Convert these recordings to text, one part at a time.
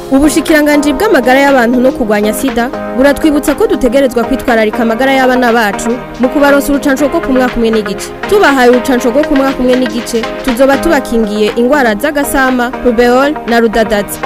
ubushikiranganji bw'amagara y'abantu no kurwanya sida buratwibutsa ko dutegerezwa kwitwararika amagara y'abana bacu mu kubaronsa urucanco rwo ku mwaka umwe n'igice tubahaye urucanco rwo ku mwaka umwe n'igice tuzoba tubakingiye ingwara z'agasama rubeol na rudadaza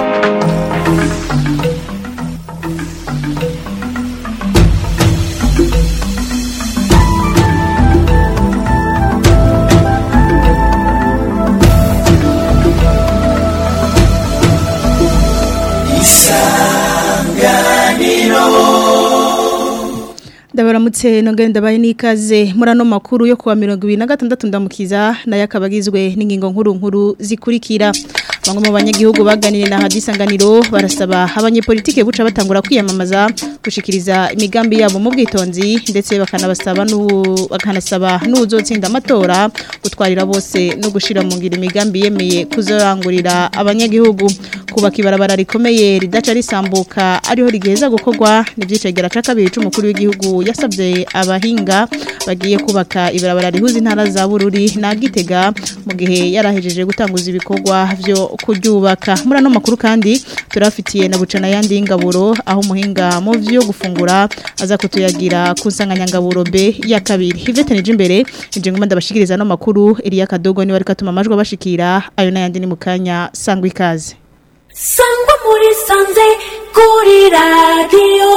ndabaramutse nongere ndabaye n'ikaze muri ano makuru yo kuwa mirongo ibiri na gatandatu ndamukiza nayo akaba agizwe n'ingingo nkuru nkuru zikurikira bamwe mu banyagihugu baganiriye na hadisanganiro barasaba abanyepolitike buca batangura kwiyamamaza gushikiriza imigambi yabo mu bwitonzi ndetse bakanabasaba bakanasaba n'uzotsinda amatora gutwarira bose no gushira mu ngiro imigambi yemeye kuzorangurira abanyagihugu kubaka ibarabara rikomeye ridaca risambuka ariho rigeza gukorwa n'ibyicegera ca kabiri c'umukuru w'igihugu yasabye abahinga bagiye kubaka ibarabara rihuza intara za Bururi na Gitega mu gihe yarahejeje gutanguza ibikorwa vyo kuryubaka muri ano makuru kandi turafitiye na bucana yandi y'ingaburo aho umuhinga mu vyo gufungura aza kutuyagira ku nsanganyangaburo B ya kabiri Hivete nije imbere nje ngoma ndabashikiriza no makuru Elia Kadogo ni wari katuma amajwi bashikira ayo nayandi ni mukanya sangwa ikaze sangwa muri sanze kuri radiyo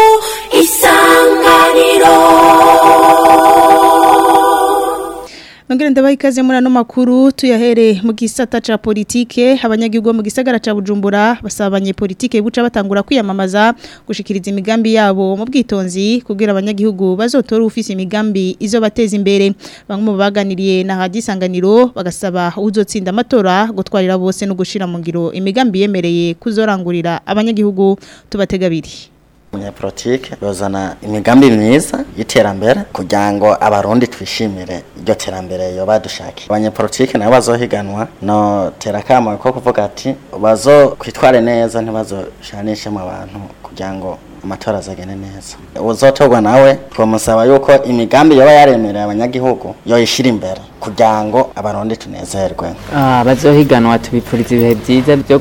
isanganiro Nongere ndabaha ikaze muri ano makuru tuyahere mu gisata ca politike abanyagihugu mu gisagara ca Bujumbura basaba abanyepolitike buca batangura kwiyamamaza gushikiriza imigambi yabo mu bwitonzi kugira abanyagihugu bazotora ufise imigambi izo bateza imbere bamwe mu baganiriye na hadisanganiro bagasaba uzotsinda amatora gutwarira bose no gushira mu ngiro imigambi yemereye kuzorangurira abanyagihugu tubatega biri umunyapolitike bazana imigambi myiza y'iterambere kugira ngo abarundi twishimire iryo terambere yo badushakiye abanyapolitike nabo bazohiganwa no terakamo ko kuvuga ati bazo kwitware neza ntibazoshanishemo abantu kugira ngo amatora azagene neza uzotorwa nawe twamusaba yuko imigambi yoba yaremereye abanyagihugu yoyishira imbere kugira ngo abarundi tunezerwe Ah, bazohiganwa tubipfuriza ibihe byiza byo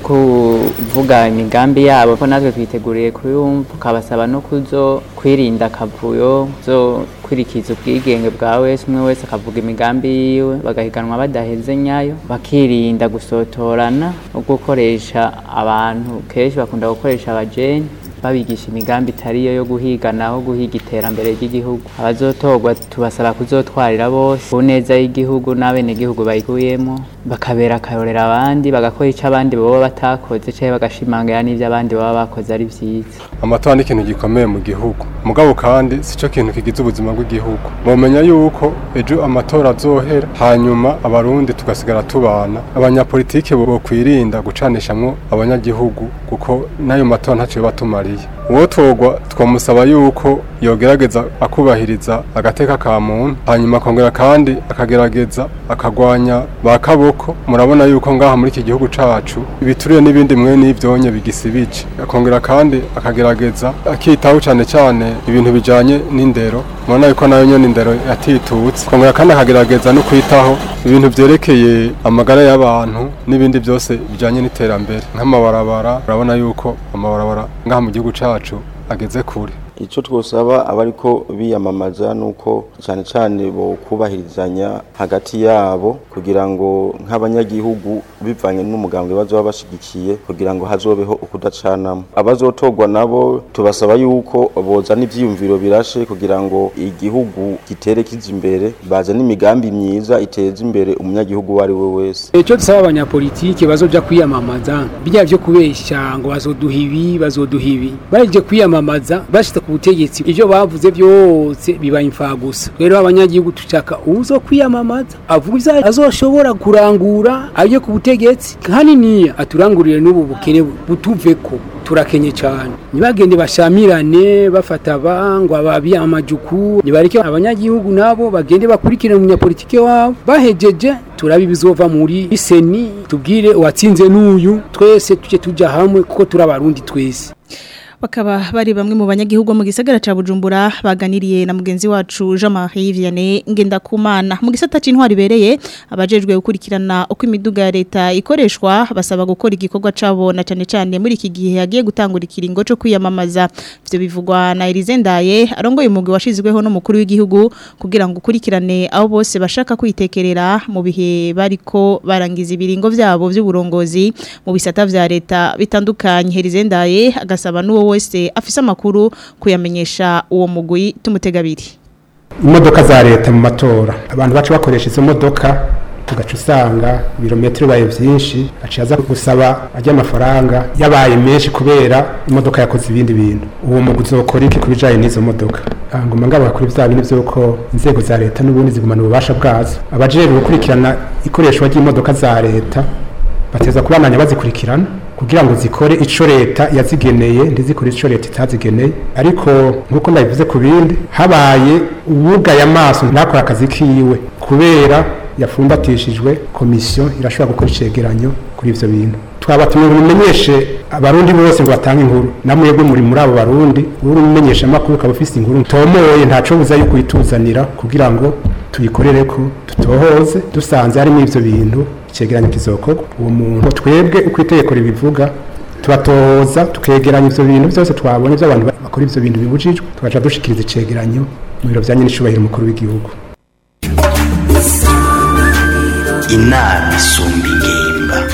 kuvuga imigambi yabo ko natwe twiteguriye kuyumva ukabasaba no kuzo kwirinda akavuyo zo kwirikiza ubwigenge bwa wese umwe wese akavuga imigambi yiwe bagahiganwa badaheze nyayo bakirinda gusotorana no gukoresha abantu kenshi bakunda gukoresha abajeni babigisha imigambi itariyo yo guhigana aho guhiga iterambere ry'igihugu abazotorwa tubasaba kuzotwarira bose ku neza y'igihugu n'abenegihugu bayiguyemo bakabera akarorera abandi bagakora icyo abandi baba batakoze cyangwa bagashimangira n'ibyo abandi baba bakoze ari byiza amatora ni ikintu gikomeye mu gihugu mugabo kandi si cyo kintu kigize ubuzima bw'igihugu mumenya yuko ejo amatora azohera hanyuma abarundi tugasigara tubana abanyapolitike bo kwirinda gucanishamwo abanyagihugu kuko n'ayo matora ntacyo batumariye uwo twogwa twamusaba yuko yogerageza akubahiriza agateka ka muntu hanyuma akongera kandi akagerageza akagwanya ba kaboko murabona yuko ngaha muri iki gihugu cacu ibituriye n'ibindi mwe n'ivyonye bigisibije akongera kandi akagerageza akitaho cane cane ibintu bijanye n'indero murabona yuko nayo nyene indero yatitutse akongera kandi akagerageza no kwitaho ibintu vyerekeye amagara y'abantu n'ibindi byose bijanye n'iterambere nk'amabarabara urabona yuko amabarabara ngaha mu gihugu cacu ageze kure icyo twosaba abariko biyamamaza nuko cyane cyane bo kubahirizanya hagati yabo kugira ngo nk'abanyagihugu bivanye n'umugambwe bazoba bashigikiye kugira ngo hazobeho ukudacanamo abazotorwa nabo tubasaba yuko bozana ivyiyumviro birashe kugira ngo igihugu gitere kiza imbere bazana imigambi myiza iteza imbere umunyagihugu uwo ari we wese icyo dusaba abanyapolitike bazoja kwiyamamaza bijya byo kubeshya ngo bazoduha ibi bazoduha ibi baje kwiyamamaza bashitse ku butegetsi ivyo bavuze byose biba imfagusa rero abanyagihugu tushaka uzo kwiyamamaza avuga ivyo azoshobora kurangura aje ku butegetsi haniniya aturangurire n'ubu bukene butuveko turakenye cyane ntibagende bashamirane bafata abangwa babiyamajuku nibareke abanyagihugu nabo bagende bakurikirane umunyapolitike wabo bahejeje turabe ibizova muri seni tubwire uwatsinze n'uyu twese tujye tujya hamwe kuko turi abarundi twese bakaba bari bamwe mu banyagihugu mu gisagara ca Bujumbura baganiriye na mugenzi wacu Jean-Marie Vianney Ngendakumana mu gisata c'intwari bereye abajejwe gukurikirana uko imiduga ya leta ikoreshwa basaba gukora igikorwa cabo na cane cane muri iki gihe yagiye gutangura ikiringo co kwiyamamaza ivyo bivugwa na Elize Ndaye arongoye umugwi washizweho n'umukuru w'igihugu kugira ngo ukurikirane abo bose bashaka kwitekerera mu bihe bariko barangiza ibiringo vyabo vy'uburongozi mu bisata vya leta bitandukanye Elize Ndaye agasaba n'uwo wese afise amakuru kuyamenyesha uwo mugwi tumutegabiri imodoka za leta mu matora abantu baca bakoresha izo modoka tugaca usanga ibirometero bibaye byinshi aciye aza gusaba ajya amafaranga yabaye menshi kubera imodoka yakoze ibindi bintu uwo mugwi uzokora iki ku bijanye n'izo modoka ngoma ngabo kuri vya bintu vy'uko inzego za leta n'ubundi zigumana ububasha bwazo abajejwe gukurikirana ikoreshwa ry'imodoka za leta bateza kubananya bazikurikirana kugira ngo zikore ico leta yazigeneye ndizikore ico leta itazigeneye ariko nkuko nabivuze ku bindi habaye ubugaye amaso ntakora akazi kiwe kubera yafumbatishijwe komisiyo irashobora gukora icegeranyo kuri ivyo bintu twabatumye mumenyeshe abarundi bose ngo batange inkuru namwebwe muri muri abo barundi uri umumenyesha amakuru ukaba ufise inkuru tomoye ntaco buza yuko uyituzanira kugira ngo tuyikorere ko tutohoze dusanze harimo ivyo bintu icegeranyo kizokorwa uwo muntu twebwe uko itegeko ribivuga tubatohoza tukegeranya ivyo bintu byose twabonye by'abantu bakora ivyo bintu bibujijwe tugaca dushikiriza icegeranyo mu biro vyanye n'icubahiro umukuru w'igihugu inama isumba ingimba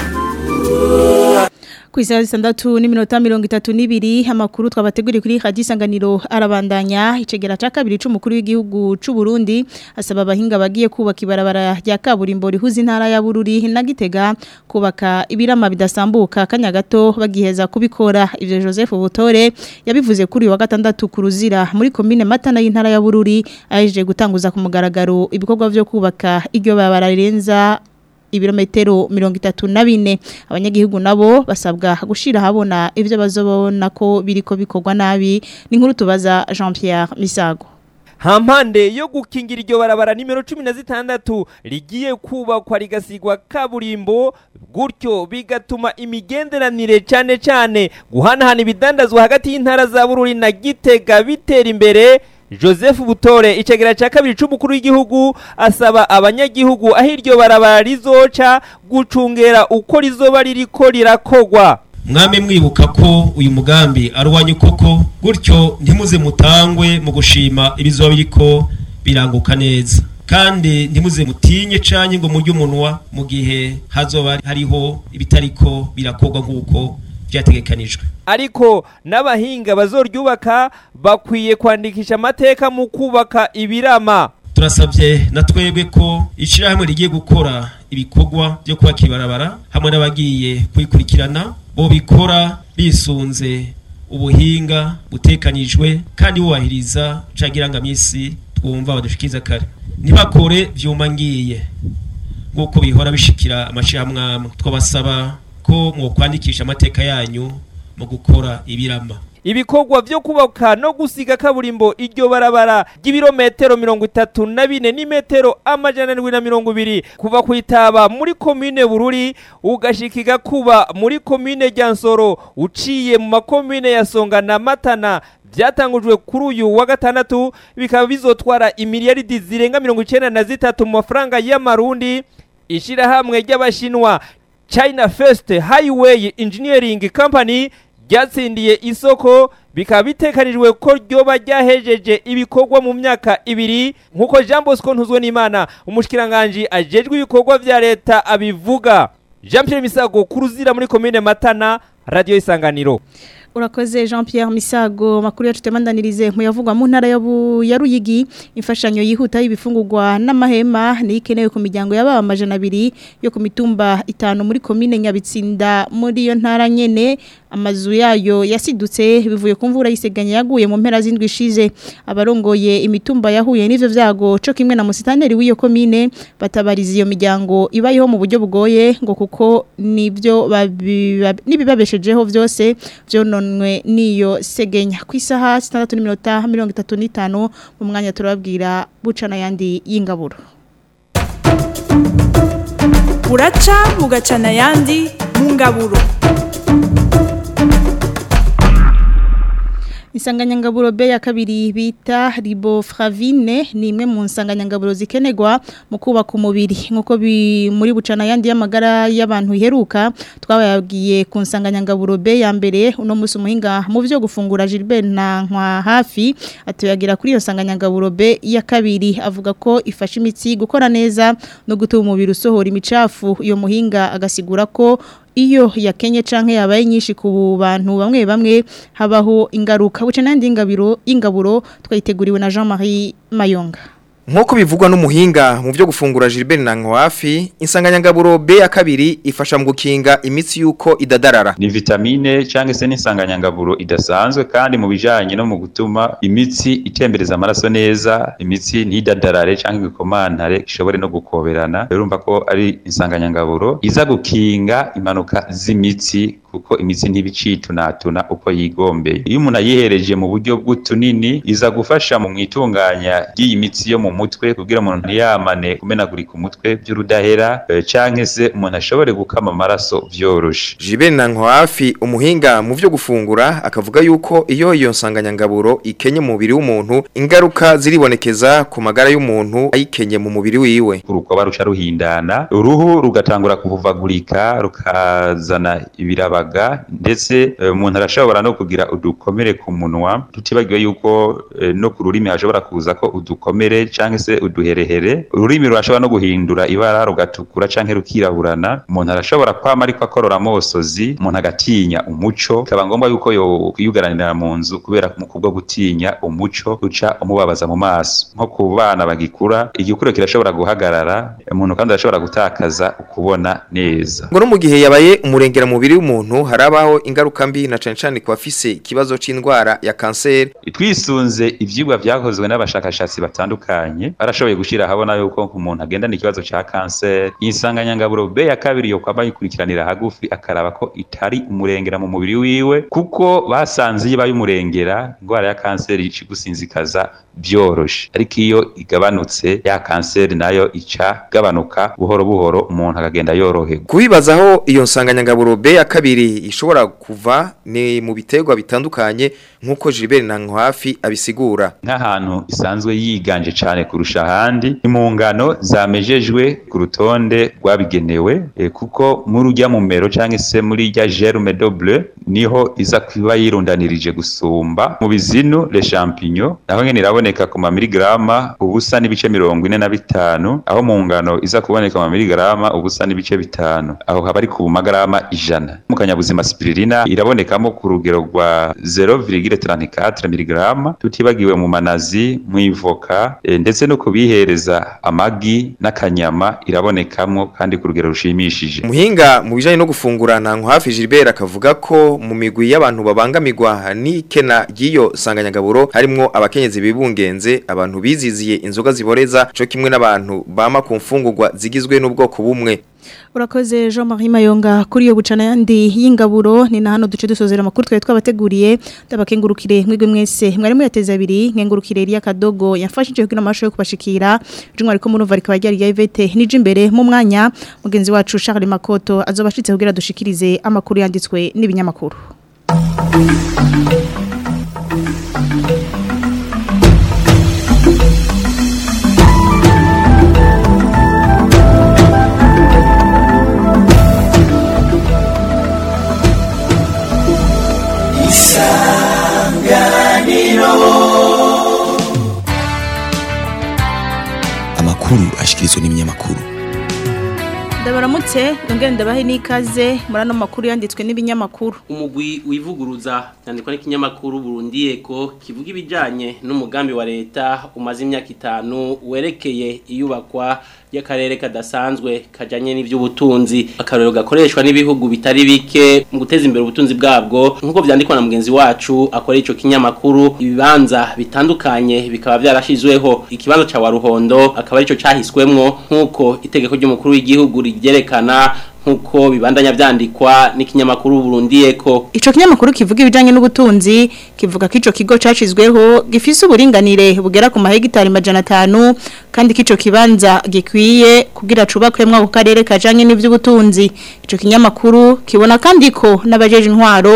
ku isaha zitandatu n'iminota mirongo itatu n'ibiri amakuru twabateguriye kuri radiyo isanganiro arabandanya icegera cya kabiri c'umukuru w'igihugu c'u Burundi asaba abahinga bagiye kubaka ibarabara rya kaburimbo rihuza intara ya Bururi na Gitega kubaka ibirama bidasambuka kanya gato bagiheza kubikora ivyo Joseph Butore yabivuze kuri uyu wa gatandatu ku ruzira muri komine Matana y'intara ya Bururi aje gutanguza ku mugaragaro ibikorwa vyo kubaka iryo barabara rirenza ibirometero mirongo itatu na bine abanyagihugu nabo basabwa gushira habona ivyo bazobona ko biriko bikorwa nabi ni nkuru tubaza Jean Pierre Misago hampande yo gukingira iryo barabara nimero cumi na zitandatu rigiye kubakwa rigasigwa kaburimbo gutyo bigatuma imigenderanire cyane cyane guhanahana ibidandazwa hagati y'intara za bururi na gitega bitera imbere joseph butore icegera cya kabiri c'umukuru w'igihugu asaba abanyagihugu aho iryo barabara rizoca gucungera uko rizoba ririko rirakogwa mwame mwibuka ko uyu mugambi ari uwanyu koko gutyo ntimuze mutangwe mu gushima ibizoba biriko biranguka neza kandi ntimuze mutinye canke ngo murye umunwa mu gihe hazoba hariho ibitariko birakogwa nk'uko vyategekanijwe ariko n'abahinga bazoryubaka bakwiye kwandikisha amateka mu kubaka ibirama turasabye na twebwe ko ishirahamwe rigiye gukora ibikorwa byo kubaka ibarabara hamwe n'abagiye kuyikurikirana bo bikora bisunze ubuhinga butekanijwe kandi bubahiriza cangirangamisi twumva badushikiriza kare ntibakore vyuma ngiye nk'uko bihora bishikira amashirahamwe amwe twabasaba ko mwokwandikisha amateka yanyu mu gukora ibirama ibikorwa vyo kubaka no gusiga kaburimbo iryo barabara ry'ibirometero mirongo itatu na bine n'imetero amajana ndwi na mirongo ibiri kuva kwitaba muri komine bururi ugashika kuba muri komine ryansoro uciye mu makomine ya songa na matana byatangujwe kuri uyu wa gatandatu bikaba bizotwara imiliyaridi zirenga mirongo icenda na zitatu mu mafaranga y'amarundi ishirahamwe ry'abashinwa China First Highway Engineering Company ryatsindiye isoko bikaba bitekanijwe ko ryoba ryahejeje ibikorwa mu myaka ibiri nk'uko Jean Bosco Ntuzwe n'Imana umushikiranganje ajejwe ibikorwa vya leta abivuga Jean Pierre Misago kuruzira muri komine Matana Radio Isanganiro Urakoze Jean Pierre Misago makuru yacu temandanirize muyavugwa mu ntara ya Ruyigi imfashanyo yihuta y'ibifungurwa n'amahema ni ikenewe ku miryango y'ababa amajana abiri yo ku mitumba itanu muri komine Nyabitsinda muri iyo ntara nyene amazu yayo yasidutse bivuye ku mvura yiseganya yaguye mu mpera z'indwi ishize abarongoye imitumba yahuye n'ivyo vyago co kimwe na musitaneri w'iyo komine batabariza iyo miryango ibayeho mu buryo bugoye ngo kuko nivyo nibibabeshejeho vyose vyononwe niyo segenya ku isaha 6:35 mu mwanya turababwira bucana yandi y'ingaburo buraca bugacana yandi mu ngaburo Insanganyangaburo B ya kabiri bita riboflavine ni imwe mu nsanganyangaburo zikenerwa mu kubaka umubiri nkuko bi muri bucana yandi y'amagara y'abantu iheruka twabayagiye ku nsanganyangaburo B ya mbere uno musi umuhinga mu byo gufungura Gilbert na nkwa hafi atuyagira kuri iyo nsanganyangaburo B ya kabiri avuga ko ifasha imitsi gukora neza no gutuma umubiri usohora imicafu iyo muhinga agasigura ko iyo yakenye canke yabaye nyinshi ku bantu bamwe bamwe habaho ingaruka buce nandi ingabiro ingaburo twayiteguriwe na Jean-Marie Mayonga Nkuko bivugwa n'umuhinga mu byo gufungura Gilbert Nankwafi insanganyangaburo B ya kabiri ifasha mu gukinga imitsi yuko idadarara ni vitamine cyangwa se n'insanganyangaburo idasanzwe kandi mu bijanye no mu gutuma imitsi itembereza amaraso neza imitsi ntidadarare cyangwa igikomantare ishobore no gukoberana urumva ko ari insanganyangaburo iza gukinga impanuka z'imitsi kuko imitsi ntibicitunatuna uko yigombeye iyo umuntu ayihereje mu buryo bw'utunini iza gufasha mu mwitunganya ry'iyi mitsi yo mu mutwe kugira umuntu ntiyamane kumenagurika umutwe by'urudahera eh, canke se umuntu ashobore gukama amaraso vyoroshe Gilbert Nankwafi umuhinga mu byo gufungura akavuga yuko iyo iyo nsanganyangaburo ikenye mu mubiri w'umuntu ingaruka ziribonekeza ku magara y'umuntu ayikenye mu mubiri wiwe urukoba ruca ruhindana uruhu rugatangura kuvuvagurika rukazana ibirabaga ndetse eh, umuntu arashobora no kugira udukomere ku munwa tutibagiwe yuko eh, no ku rurimi hashobora kuza ko udukomere canke se uduherehere ururimi rurashobora no guhindura ibara rugatukura canke rukiraburana umuntu arashobora kwama ariko akorora amosozi umuntu agatinya umuco bikaba ngombwa yuko yo kwiyugaranira mu nzu kubera mu kubwo gutinya umuco uca umubabaza mu maso nko ku bana bagikura igikuro kirashobora guhagarara umuntu kandi arashobora gutakaza ukubona neza ngo no mu gihe yabaye umurengera mu mubiri w'umuntu harabaho ingaruka mbi na cane cane ku bafise ikibazo c'indwara ya kanseri twisunze ivyigwa vyakozwe n'abashakashatsi batandukanye barashoboye gushira habona yuko umuntu agendana ikibazo ca kanseri insanganyangaburo B ya kabiri yo kwaba yikurikiranira hagufi akaraba ko itari umurengera mu mubiri wiwe kuko basanze iyo baye umurengera indwara ya kanseri ici gusinzikaza byoroshe ariko iyo igabanutse ya kanseri nayo ica gabanuka buhoro buhoro umuntu akagenda yoroherwa kubibazaho iyo nsanganyangaburo B ya kabiri ishobora kuva ni mu biterwa bitandukanye nkuko Gilbert Nankwafi abisigura nk'ahantu isanzwe yiganje cyane kurusha ahandi ni mu ngano zamejejwe ku rutonde rwabigenewe e, kuko muri urya mumero cyangwa se muri rya germe double niho iza kuba yirundanirije gusumba mu bizinu le champignon naho nyene iraboneka ku mamiligrama ubusa n'ibice mirongo ine na bitanu aho mu ngano iza kuboneka mu mamiligrama ubusa n'ibice bitanu aho haba ari ku magarama ijana mu kanyabuzima spiririna irabonekamo ku rugero rwa 0,34 miligrama tutibagiwe mu manazi mu ivoka e, ndetse no kubihereza amagi n'akanyama irabonekamo kandi ku rugero rushimishije umuhinga mu bijanye no gufungura Nankwafi Gilbert akavuga ko mu migwi y'abantu babangamirwa n'ikena ry'iyo sanganyagaburo harimwo abakenyezi bibungenze abantu biziziye inzoga ziboreza co kimwe n'abantu bama ku mfungurwa zigizwe n'ubwoko bumwe Urakoze Jean Marie Mayonga kuri yo bucana yandi y'ingaburo ni na hano duce dusozera amakuru twari twabateguriye ndabakengurukire mwigwe mwese mwari muyateza abiri nkengurukire Elia Kadogo yafashije kugira amasho yo kubashikira jumwe ariko murumva rikaba ryari ya Ivete nije imbere mu mwanya mugenzi wacu Charles Makoto azobashitse kugira dushikirize amakuru yanditswe n'ibinyamakuru amakuru ashikirizwa n'ibinyamakuru Ndabaramutse ndongera ndabahe n'ikaze muri ano makuru yanditswe n'ibinyamakuru umugwi wivuguruza yandikwa n'ikinyamakuru Burundi Eko kivuga ibijanye n'umugambi wa leta umaze imyaka itanu werekeye iyubakwa y'akarere kadasanzwe kajanye n'ivy'ubutunzi akarero gakoreshwa n'ibihugu bitari bike mu guteza imbere ubutunzi bwabwo nk'uko vyandikwa na mugenzi wacu akora ico kinyamakuru ibibanza bitandukanye bikaba vyarashizweho ikibanza ca Waruhondo akaba arico cahiswemwo nk'uko itegeko ry'umukuru w'igihugu ryerekana nkuko bibandanya vyandikwa n'ikinyamakuru Burundi Eko Ico kinyamakuru kivuga ibijanye n'ubutunzi kivuga ko ico kigo cacizweho gifise uburinganire bugera ku mahegitari majana atanu kandi kico kibanza gikwiye kugira cubakwemwo ako karere kajanye n'ivy'ubutunzi ico kinyamakuru kibona kandi ko n'abajeje intwaro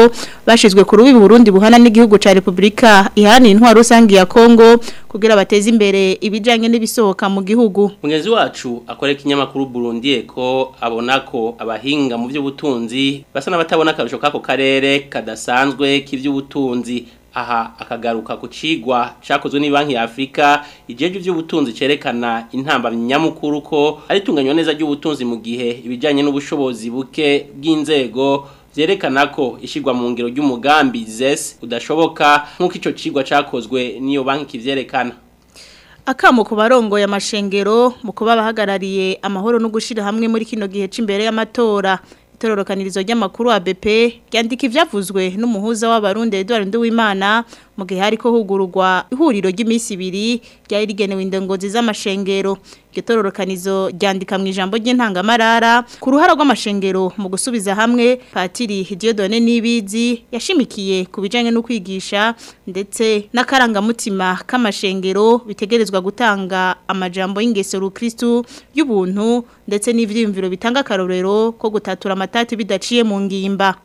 bashizwe ku rubibi Burundi buhana n'igihugu ca Republika ihana intwaro rusangi ya Kongo kugira bateze imbere ibijanye n'ibisohoka mu gihugu Mugenzi wacu akoreka ikinyamakuru Burundi eko abona ko abahinga mu by'ubutunzi basa n'abatabona akarusho kako karere kadasanzwe k'ivy'ubutunzi aha akagaruka ku cigwa cakozwe ni banki ya Afrika ijeje ivy'ubutunzi cerekana intamba nyamukuru ko ari tunganywa neza ry'ubutunzi mu gihe ibijanye n'ubushobozi buke bw'inzego vyerekana ko ishigwa mu ngiro ry'umugambi ZES udashoboka nk'uko ico cigwa cakozwe niyo banki kivyerekana Akamo ku barongo ya mashengero mu kuba bahagarariye amahoro no gushira hamwe muri kino gihe c'imbere y'amatora itororokanirizo ry'amakuru wa BP ryandika ivyavuzwe n'umuhuza w'abarundi Edouard Nduwimana mu gihe hariko hugururwa ihuriro ry'imisi ibiri ryari rigenewe indongozi z'amashengero iryo tororokanizo ryandika mu ijambo ry'intangamarara ku ruhara rw'amashengero mu gusubiza hamwe Patiri Dieudonne Nibizi yashimikiye ku bijanye no kwigisha ndetse n'akarangamutima k'amashengero bitegerezwa gutanga amajambo y'ingeso rukristu y'ubuntu ndetse n'ivyiyumviro bitanga akarorero ko gutatura amatati bidaciye mu ngimba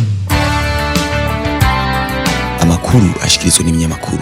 amakuru ashikirizwa n'ibinyamakuru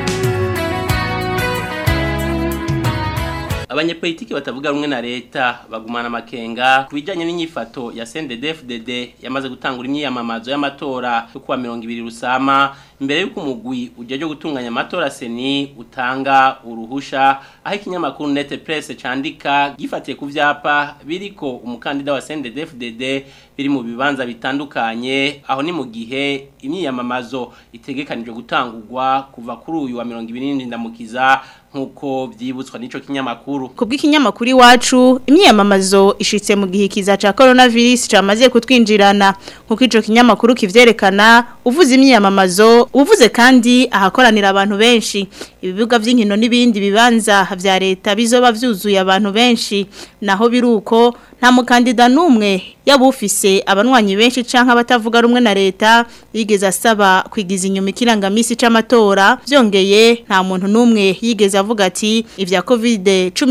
abanyepolitiki batavuga rumwe na leta bagumana amakenga ku bijyanye n'inyifato ya CNDD-FDD yamaze gutangura imyiyamamazo y'amatora yo kuwa mirongo ibiri rusama imbere y'uko umugwi ujyaje gutunganya amatora seni utanga uruhusha aho ikinyamakuru nete presse candika gifatiye ku vyapa biriko umukandida wa CNDD-FDD biri mu bibanza bitandukanye aho ni mu gihe imyiyamamazo itegekanijwe gutangurwa kuva kuri uyu wa mirongo ibiri ndamukiza nkuko vyibutswa n'ico kinyamakuru kubw'ikinyamakuru iwacu imyiyamamazo ishitse mu gihe kiza ca coronavirus camaze kutwinjirana nkuko ico kinyamakuru kivyerekana uvuze imyiyamamazo uvuze kandi ahakoranira abantu benshi ibibuga vy'inkino n'ibindi bibanza vya leta bizoba vyuzuye abantu benshi naho biruko nta mukandida n'umwe yaba ufise abanwanyi benshi canke abatavuga rumwe na leta yigeze asaba kwigiza inyuma ikirangamisi c'amatora vyongeye nta muntu n'umwe yigeze avuga ati ivya covid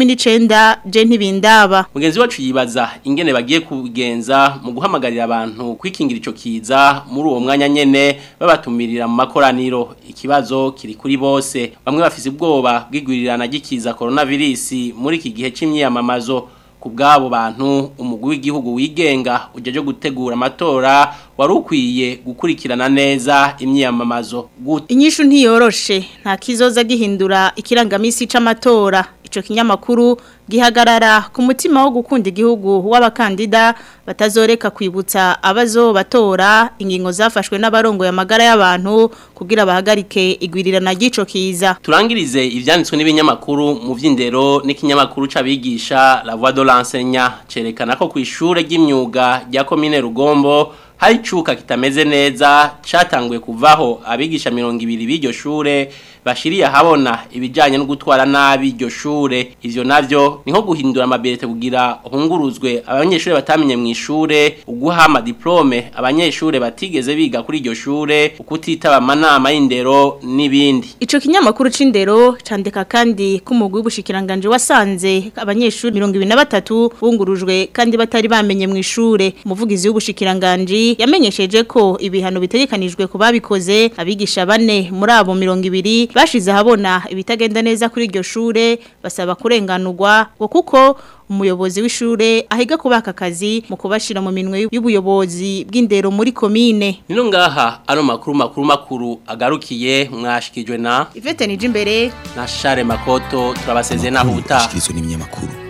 19 je ntibindaba mugenzi wacu yibaza ingene bagiye kugenza mu guhamagarira abantu kwikingira ico kiza muri uwo mwanya nyene babatumirira mu makoraniro ikibazo kiri kuri bose bamwe bafise ubwoba bw'igwirirana ry'ikiza coronavirus muri iki gihe c'imyiyamamazo ku bw'abo bantu umugwi w'igihugu wigenga ujyaje gutegura amatora wari ukwiye gukurikirana neza imyiyamamazo inyishu ntiyoroshe nta kizoza gihindura ikirangamisi c'amatora ico kinyamakuru gihagarara ku mutima wo gukunda igihugu w'abakandida batazoreka kwibutsa abazo batora ingingo zafashwe n'abarongo y'amagara y'abantu kugira bahagarike igwirirana ry'ico kiza turangirize ivyanditswe n'ibinyamakuru mu vy'indero n'ikinyamakuru c'abigisha la voix de l'enseignant cerekana ko kw'ishure ry'imyuga rya commune Rugombo hari cuka kitameze neza catanguye kuvaho abigisha mirongo ibiri b'iryo shure bashiriye habona ibijanye no gutwara nabi iryo shure ivyo navyo ni nko guhindura amabirete kugira hunguruzwe abanyeshure batamenye mu ishure uguha ama diplome abanyeshure batigeze biga kuri iryo shure ukutitaba amanama y'indero n'ibindi ico kinyamakuru c'indero candika kandi ko umugwi w'ubushikiranganje wasanze abanyeshure 23 bungurujwe kandi batari bamenye mu ishure umuvugizi w'ubushikiranganje yamenyesheje ko ibihano bitegekanijwe ku babikoze abigisha bane muri abo 200 bashize habona ibitagenda neza kuri iryo shure basaba kurenganurwa ngo kuko umuyobozi w'ishure ahiga kubaka akazi mu kubashira mu minwe y'ubuyobozi bw'indero muri komine nino ngaha ano makuru makuru makuru agarukiye mwashikijwe na Ivete nije imbere na Share Makoto turabasezeye naho ubutaha ashikirizwa n'ibinyamakuru